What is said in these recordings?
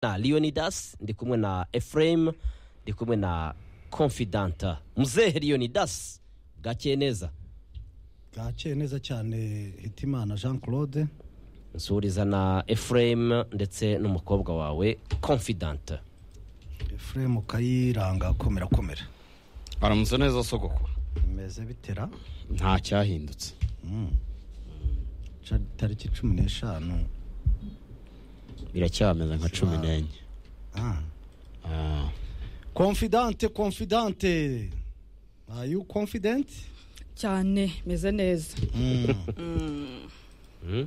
na leonidas ndi kumwe na ephraim ndi kumwe na confident muzehe leonidas bwakeye neza bwakeye neza cyane hitimana jean claude nsuhuriza na ephraim ndetse n'umukobwa wawe confident frame ukayiranga akomera akomera aramutse neza sogoko bimeze bitera nta cyahindutse Ca- tariki cumi n'eshanu biracyameze nka cumi n'enye Ah. Ah, confidente confidente are you confident cyane meze neza Eh,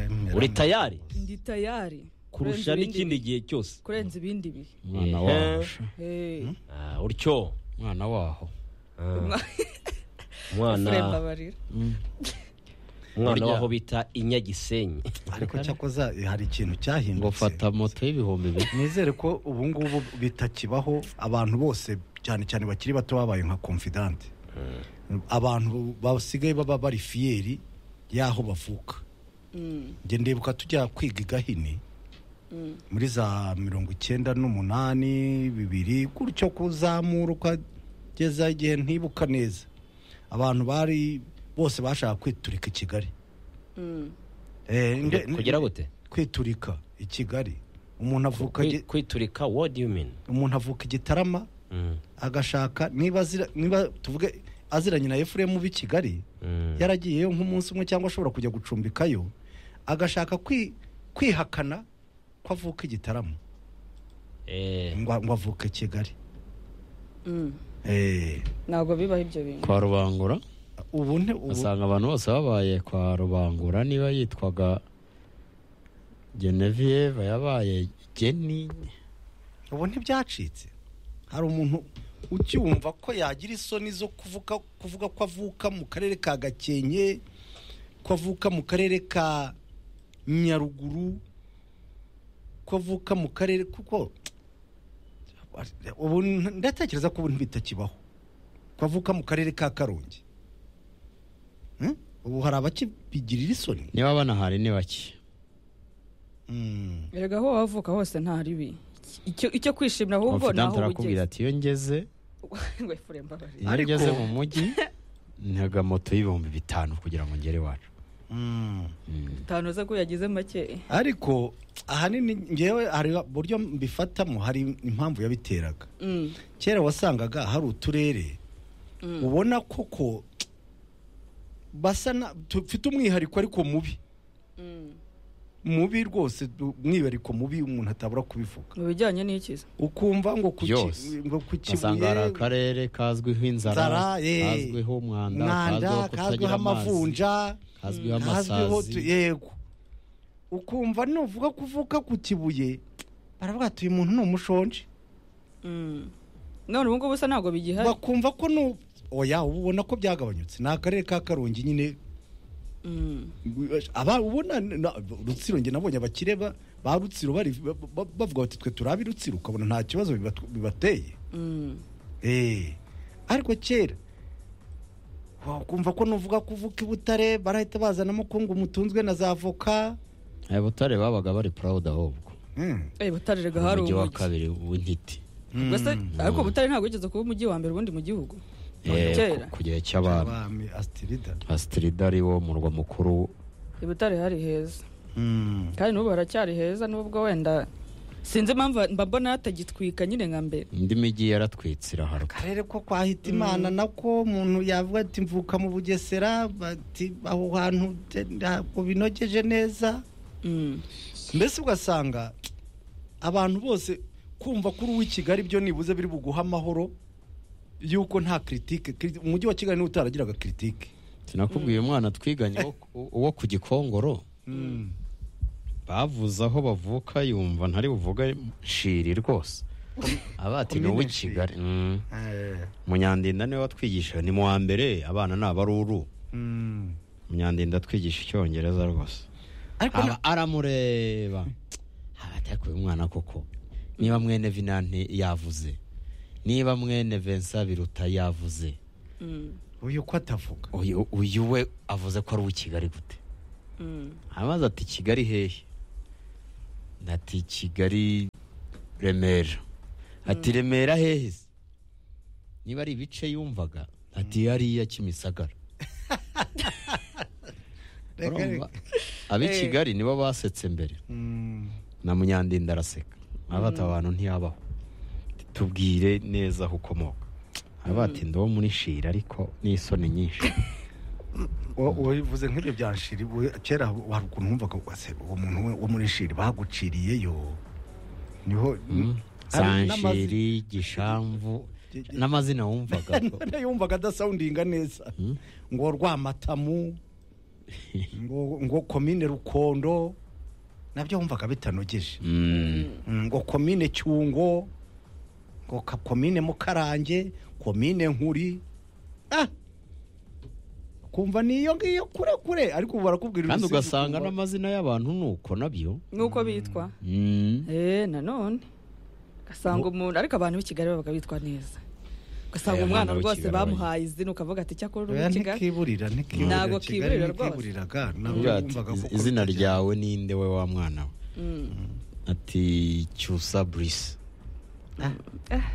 mera- uri tayari ndi tayari kurusha kurenza ibindi n'ikindi bihe. gihe cyose kurenza ibindi bihe umwana Eh. waho Eh, Ah, utyo umwana waho Efraim umwana Mbabarira. umwana Burya. waho bita inyagisenyi ariko cyakoza eh, hari ikintu ngo cyahindutse fata moto y'ibihumbi bibiri nizere ko ubu ngubu bitakibaho abantu bose cyane cyane bakiri bato babaye nka confidante abantu basigaye baba bari fiyeri y'aho bavuka njye ndibuka tujya kwiga i gahini muri za mirongo icyenda n'umunani bibiri gutyo kuzamura ukageza igihe ntibuka neza abantu bari bose bashaka kwiturika i kigali Eh, nde- kugira gute kwiturika i kigali umuntu avuka Kwi- gi- kwiturika what do you mean umuntu avuka igitarama Mm, agashaka niba azira niba tuvuge aziranye na efuremu b'i kigali mm. yaragiyeyo nk'umunsi umwe cyangwa ashobora kujya gucumbikayo agashaka kwi- kwihakana ko avuka igitaramo Eh, ngo ngo avuke kigali Mm. Eh, ntabwo bibaho ibyo bintu kwa rubangura ubu nte ubu asanga abantu bose babaye kwa rubangura niba yitwaga genevieve yabaye geni ubu ntibyacitse hari umuntu ucyumva ko yagira isoni zo kuvuga kuvuga ko avuka mu karere ka gakenke ko avuka mu karere ka nyaruguru ko avuka mu karere kuko ubu ndatekereza ko ubu ntibitakibaho ko avuka mu karere ka karongi Hmm? ubu hari abakibigirira isoni niba banahari ni bake Hmm. erega aho wavuka hose nta ribi icyo icyo kwishimira ahubwo ni confidant aho arakubwira ugeze ati iyo ngeze ngo Efraim Mbabarira. iyo Ariko- ngeze mu mujyi ntaga moto y'ibihumbi bitanu kugira ngo ngere iwacu Hmm. Mm. utanoza ko yagize make ariko ahanini ngewe hari uburyo mbifatamo hari impamvu yabiteraga Mm. kera wasangaga hari uturere ubona koko basa na tufite umwihariko ariko mubi Mm. mubi rwose du- umwihariko mubi umuntu atabura kubivuga mu bijyanye n'ikiza ukumva ngo ku ki- Yose. ngo ku ugasanga hari kibuye akarere kazwiho inzara Nzara, eh. kazwiho umwanda mwanda kutagira kazwiho amavunja hazwiho kazwiho tu- amasazi yego ukumva nuvuga kuvuka ku kibuye baravuga ati uyu muntu ni umushonje Mm. none ubu ngubu usa ntabwo bigihari bakumva ko nu oya uba ubona ko byagabanyutse ni akarere ka karongi nyine Mm. aba ubona na- rutsiro njye nabonye abakire ba ba rutsiro bari ba- ba- bavuga bati twe turi abi rutsiro ukabona nta kibazo bibat- bibateye Mm. Eh, ariko kera wakumva ko nuvuga kuvuka i butare barahita bazanamo ko ngo umutunzwe na za avoka aya butare babaga bari proud ahubwo Mm. Eh, butare erega hari umujyi wa umujyi kabiri w'intiti Mm. Gusa- ariko butare ntabwo wigeze kuba umujyi wa mbere ubundi mu gihugu Eh, kera ku- ku gihe cy'abami Abami, Astrida astrida ari wo murwa mukuru ibutare hari heza Mm. kandi n'ubu haracyari heza nubwo wenda sinzi impamvu mba mbona hatagitwika nyine nka mbere indi mijyi yaratwitse iraharuka akarere ko kwa hitimana nako umuntu yavuga ati mvuka mu bugesera bati aho hantu te- ntabwo binogeje neza Mm. mbese ugasanga abantu bose kumva kuri uw'i kigali byo nibuze biri buguha amahoro yuko nta kiritike kiri- umujyi wa kigali niwe utaragiraga kiritike sinakubwiye umwana twiganye wo- wo ku gikongoro bavuze aho bavuka yumva ntari buvuga shiri rwose abati ni Komine uw'i Nshiri. kigali Mm. munyandinda niwe watwigisha ni mu wa mbere abana ni abaruru Mm. munyandinda atwigisha icyongereza rwose ariko na- aba aramureba abatakuye umwana koko niba mwene vinanti yavuze niba mwene vensa biruta yavuze Mm. uyu ko atavuga uyu uyu we avuze ko ari uw'i kigali gute Mm. amaze ati kigali hehe ati kigali remera ati remera hehe se niba ari ibice yumvaga ati hariya kimisagara Reka, Urumva? ab'i Eh. kigali nibo basetse mbere Mm, na munyandinda araseka abata abantu ntiyabaho tubwire neza aho ukomoka araba ati ndo muri shira ariko n'isoni nyinshi wa- wabivuze nk'ibyo byanshiri we- kera hari ukuntu wumvaga wase uwo muntu we- wo muri shiri baguciriyeyo niho hari n'amazi- sanshiri gishamvu n'amazina wumvaga yumvaga adasawundinga neza ngo rwamatamu ngo ngo komine rukondo nabyo wumvaga bitanogeje Mm. Mm, ngo komine cyungo ngo ka- komine mukarange komine nkuri ah kumva niyo ngiyo kure kure ariko ubu barakubwira kandi urusizi ugasanga ukumva- n'amazina y'abantu nuko nabyo nk'uko bitwa Mm. eee nanone ugasanga umuntu ariko abantu b'i kigali babaga bitwa neza Aya ugasanga umwana bana b'i rwose Kigali bamuhaye izina ukavuga ati cyakora uri oya muri kigali ntikiburira ntikiburira Ntabwo Kigali kiburira rwose. ntikiburiraga nabwo Ugira ati, wumvaga "Iz- ko izina urutajya- ryawe ninde we wa mwana we ati cyusa burise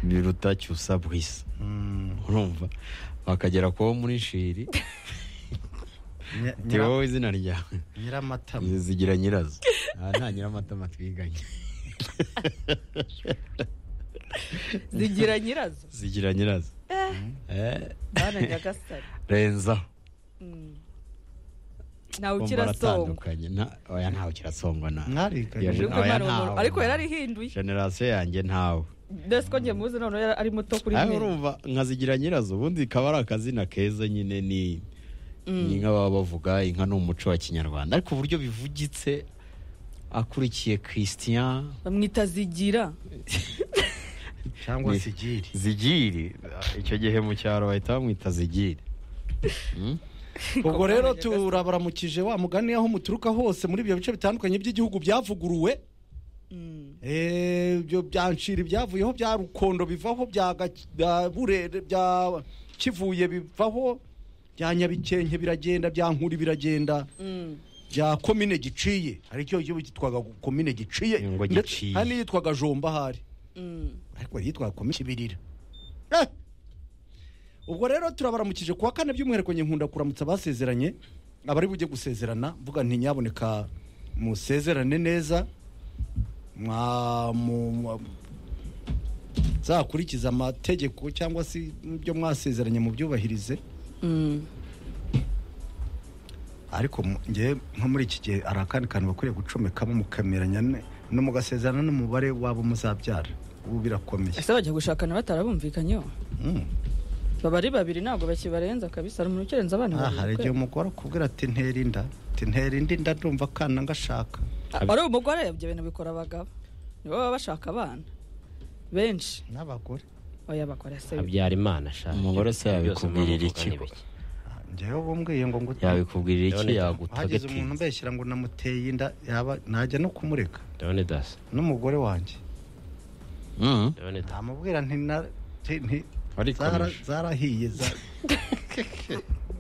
biruta cyusa burise Mm, urumva bakagera kuwo muri shiri nya- ati nyira- wowe izina ryawe nyiramatama zigira nyirazo aha nta nyiramatama twiganye zigira nyirazo zigira nyirazo Eh, bana nyagasare renzaho ntawe Kumva ukira songo aratandukanye. Nta- oya ntawe ukirasongwa na mwariganye Yaje- Nubwo Oya, Imana ntawe. umuntu- ariko yari arihinduye generasiyo yanjye ntawe ndetse ko njye muzi noneho yari ari muto kuri aho mwe urumva nkazigira nyirazo ubundi ikaba ari akazina keza nyine ni ni inka baba bavuga inka ni umuco wa kinyarwanda ariko uburyo bivugitse akurikiye christian bamwita zigira cyangwa Ni- sigiri zigiri icyo gihe mu cyaro bahita bamwita zigiri Mm? ubwo rero turabaramukije wa mugani aho muturuka hose muri ibyo bice bitandukanye by'igihugu byavuguruwe Eh, ibyo byanshira ibyavuyeho bya rukondo bivaho bya Gaki- bya burere bya kivuye bivaho bya nyabikenke biragenda bya nkuri biragenda Mm. bya komine giciye hari icyo gihugu cyitwaga komine giciye Ngo ndetse Giciye. hari n'iyitwaga jomba ahari Mm. ariko yitwaga komite ibirira Eh! ubwo rero turabaramukije kuwa kane by'umwihariko njye nkunda kuramutsa abasezeranye abari bujye gusezerana mvuga nti nyaboneka musezerane neza mwa- mu- mwa- muzakurikize amategeko cyangwa se ibyo mwasezeranye mubyubahirize Mm. ariko mu- njye nko muri iki gihe hari akandi kantu bakwiriye gucomekamo mukemeranya ne- no mugasezerana n'umubare wabo muzabyara ubu birakomeye ese bajya gushakana batarabumvikanyeho Mm. baba ari babiri ntabwo bakibarenza kabisa hari umuntu ukirenza abana Ah, babiri hari igihe kweli. umugore akubwira ati ntera inda ati ntera indi nda ndumva akana ngashaka Ah, ari umugore ibyo bintu bikora abagabo nibo baba bashaka abana benshi n'abagore oya bakora se habyarimana shaka Umugore se yabikubwirira iki? Ah, njyewe ubumbwiye ngo ngo yabikubwirira iki Leonard, hageze yagutaga umuntu mbeshyira ngo namuteye inda yaba najya no kumureka ndabona dasi n'umugore wanjye ndabona dasi ntamubwira nti na- nti- nti- Ariko zara- nisho. zarahiye za-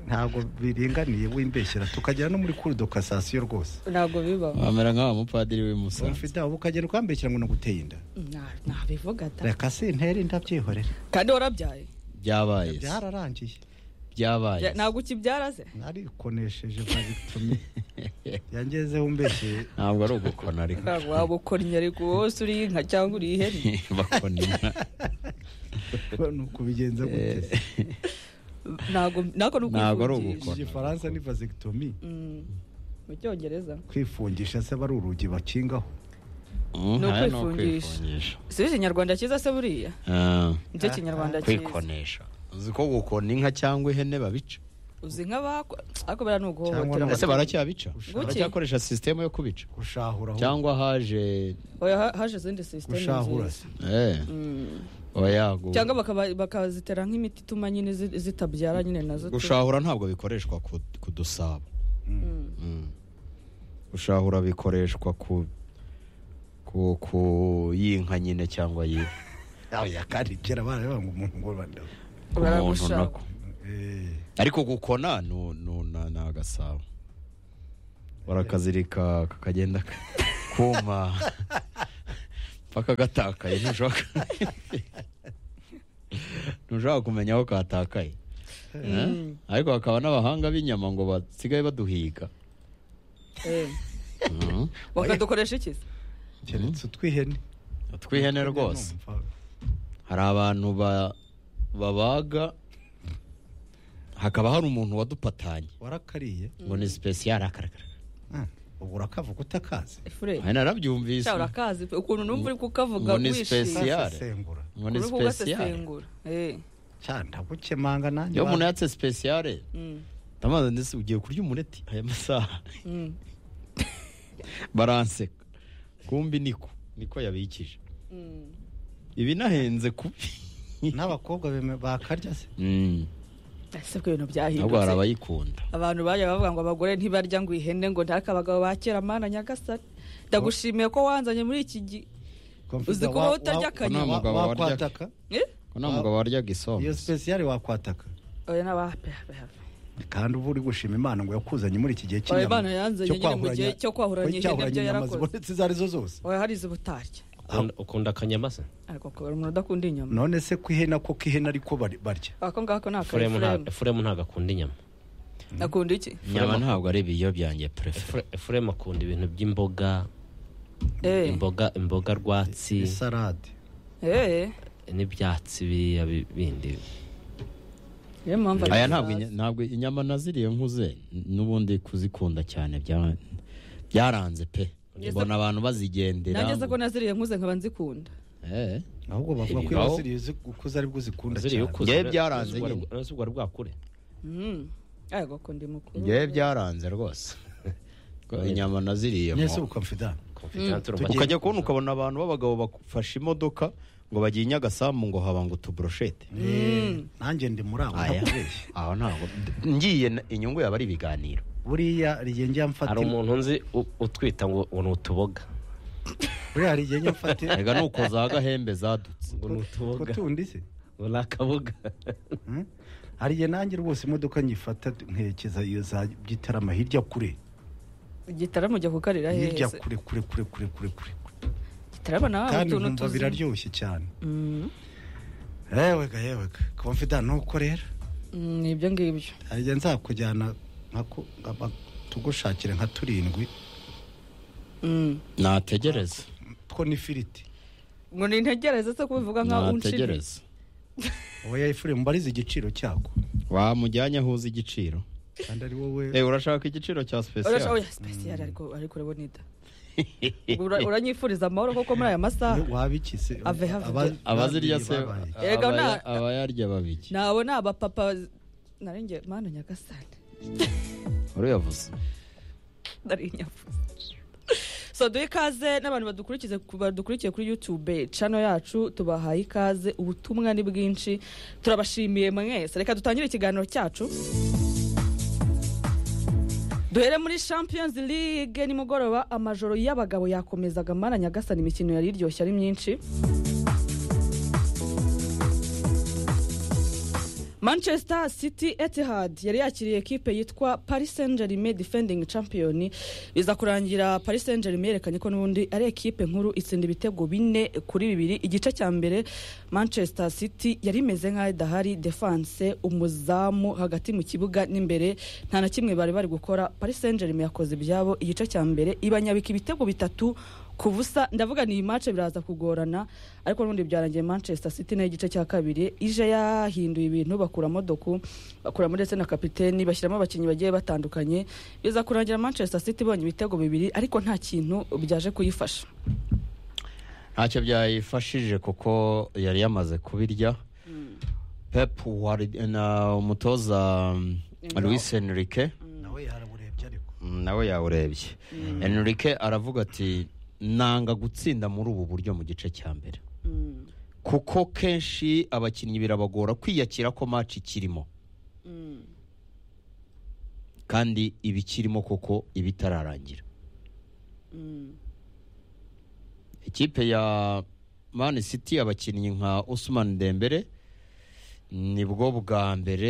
ntabwo biringaniye wimbeshyira tukagera no muri kuri dokasasiyo rwose ntabwo bibaho bamera nk'aba mupadiri w'i Musanze mfite ubu ukagera ukambeshyira ngo naguteye inda Nta- ntabivuga ta reka sintere inda byihorere kandi warabyaye byabaye se. byararangiye byabaye se. ntabwo ukibyara se narikonesheje vazitumi yangezeho mbese ntabwo ari ugukona ariko ntabwo waba ukornya ariko wose uri inka cyangwa uri ihene bakona inka ni ukubigenza gute ntabwo ntabwo ni Ntabwo ari ukwifungisha ugukora. igifaransa ni vazitumi Mm. mu cyongereza kwifungisha se aba ari urugi bakingaho Mm, Ni haya ni ukwifungisha. ukwifungisha si ikinyarwanda cyiza se buriya Ah, nicyo kinyarwanda cyiza kwikonesha uzi ko gukona inka cyangwa ihene babica uzi nk'abakora ariko bera ni Cyangwa uguhohotera no- ese abaturage. baracyabica Gushaka. baracyakoresha sisiteme yo kubica gushahura aho- cyangwa haje Oya, ha- haje izindi sisiteme gushahura nziza se eh, oya gu- cyangwa bakaba- bakazitera nk'imiti ituma nyine zi- zitabyara nyine nazo tu- gushahura ntabwo bikoreshwa ku ku dusabo Mm. gushahura bikoreshwa ku ku ku y'inka nyine cyangwa yiwe oya kandi kera baravuga ngo umuntu ngo bande ku muntu Baragushaka. nako ariko gukona nu- nu- na- ni agasabo barakazirika kakagenda ka- akuma mpaka gatakaye ntushaka ntushaka kumenya aho katakaye Eh? ariko hakaba n'abahanga b'inyama ngo basigaye baduhiga Eh, Mhm. bakadukoresha iki se keretse utw'ihene utw'ihene rwose Numva. hari abantu ba- babaga hakaba hari umuntu wadupatanye warakariye ngo ni sipesiyare akarakara Ah, ubwo urakavuga utakazi efure hari narabyumvise cyangwa urakazi pe, ukuntu numva uri kukavuga ngo ni wishimye special. Siyare. Sasesengura. ngo ni uri sipesiyare kugasesengura Eh, cya ndagukemanga nanjye iyo umuntu ba- yatse sipesiyare mm, ndamaze ndetse ugiye kurya umuneti aya masaha mm, baranseka kumbi niko niko yabikije mm. ibi nahenze kubi n'abakobwa beme- bakarya se Mm. ese bwo ibintu ntabwo hari byahindutse abayikunda abantu bajya bavuga ngo abagore ntibarya ngo ihene ngo ntaka abagabo ba kera mana nyagasani ndagushimiye ko wanzanye muri iki gihe Uzi kuba utarya Ko akanyama. nta mugabo warya- wakwataka Eh? ko nta mugabo waryaga isombe iyo spesiyare wakwataka oya n'abahapehapehape kandi uba uri gushima imana ngo yakuzanye muri iki gihe Oya, cy'inyama Imana yanzanye nyine mu gihe cyo kwahuranya ihene byo inyama yarakoze. zibonetse izo arizo zose oya hari izi butarya Ukunda- ukunda akanyama se ariko kubera umuntu udakunda inyama none se ko ihene ako k'ihene ariko bari- barya ako ngako ni efuremu akayifuremu nta- efuremu ntabwo akunda inyama akunda iki inyama ntabwo ari ibiyo byanjye prefe Efure- efuremu akunda ibintu by'imboga Eh, imboga imboga rwatsi isarade eh, n'ibyatsi biriya bi- bindi niyo mpamvu ari aya ntabwo ikibazo. inya- ntabwo inyama naziriye nkuze n'ubundi kuzikunda cyane bya- byaranze pe mbona abantu bazigendera nanjye se ko naziriye nkuze nkaba nzikunda Eh. ahubwo bavuga ko iyo Ibibaho. waziriye uzi- ukuze aribwo uzikunda ziriya cyane ukuze Ngewe ura- byaranze urazi ubwo nyine. ari- urazi ubwo ari bwakure Mm. ariko ko ndi mukuru ngewe byaranze rwose Ko inyama naziriyemo nyese ubukomfidani confidence urumva Tugiye- ukajya kubona ukabona abantu b'abagabo bafashe imodoka ngo bagiye i nyagasambu ngo habanga utuboroshete nanjye ndi muri abo aya ntakubeshye aho ntabwo ngiye na- inyungu yaba ari ibiganiro buriya hari igihe njya mfata hari umuntu nzi u- utwita ngo ngo ni utuboga buriya hari igihe njya mfata rega ni uko za gahembe zadutse ngo ni ko utuboga tundi se ngo ni akaboga Hmm? hari igihe nanjye rwose imodoka nyifata nkerekeza iyo za gitarama hirya kure igitaramo ujya kukarira hirya hese kure kure kure kure kure kure igitaramo nawe kandi utuntu nkumva tuzi biraryoshye cyane Mm, yewega yewega komfida nuko rero mm, ni ibyo ngibyo hari igihe nzakujyana nka ku- nka- nka- tugushakire nka turindwi Mm. nategereze two n'ifiriti ngo nintegereze se kubivuga nkaho unshimye nategereze uwo yayifuriye mbarize igiciro cyako wamujyanye aho uzi igiciro kandi ari wowe Eh, urashaka igiciro cya Urasha- sipesiyare oya special ariko ariko urabona ida Ura- uranyifuriza amahoro koko muri aya masaha wabikize Ave have the- abazirya se Yego, abaya- na- abayarya babiki nawe ni abapapa narinjye mana nyagasani urayavuze nari nyafuza so duhe ikaze n'abantu badukurikize badukurikiye kuri youtube cano yacu tubahaye ikaze ubutumwa ni bwinshi turabashimiye mwese reka dutangire ikiganiro cyacu duhere muri champions league nimugoroba amajoro y'abagabo yakomezaga mana nyagasani imikino yari iryoshye ari myinshi manchester city etihad yari yakiriye ekipe yitwa paris saint germain defending champion biza kurangira paris saint germain yerekanye ko n'ubundi ari ekipe nkuru itsinda ibitego bine kuri bibiri igice cya mbere manchester city yari imeze nk'aho idahari defense umuzamu hagati mu kibuga n'imbere nta na kimwe bari bari gukora paris saint germain yakoze ibyabo igice cya mbere ibanyabika ibitego bitatu ku busa ndavuga ni iyi mace biraza kugorana ariko n'ubundi byarangiye manchester city nayo igice cya kabiri ije yahinduye ibintu bakuramo doku bakuramo ndetse na kapiteni bashyiramo abakinnyi bagiye batandukanye biza kurangira manchester city ibonye ibitego bibiri ariko nta kintu byaje kuyifasha ntacyo byayifashije kuko yari yamaze kubirya pep wari na umutoza um, luis enrique nawe yaraburebye ariko Mm, nawe yawurebye enrique aravuga ati nanga gutsinda muri ubu buryo mu gice cya mbere kuko kenshi abakinnyi birabagora kwiyakira ko maci ikirimo kandi iba ikirimo kuko iba itararangira ikipe ya Man City abakinnyi nka Usman Dembele nibwo bwa mbere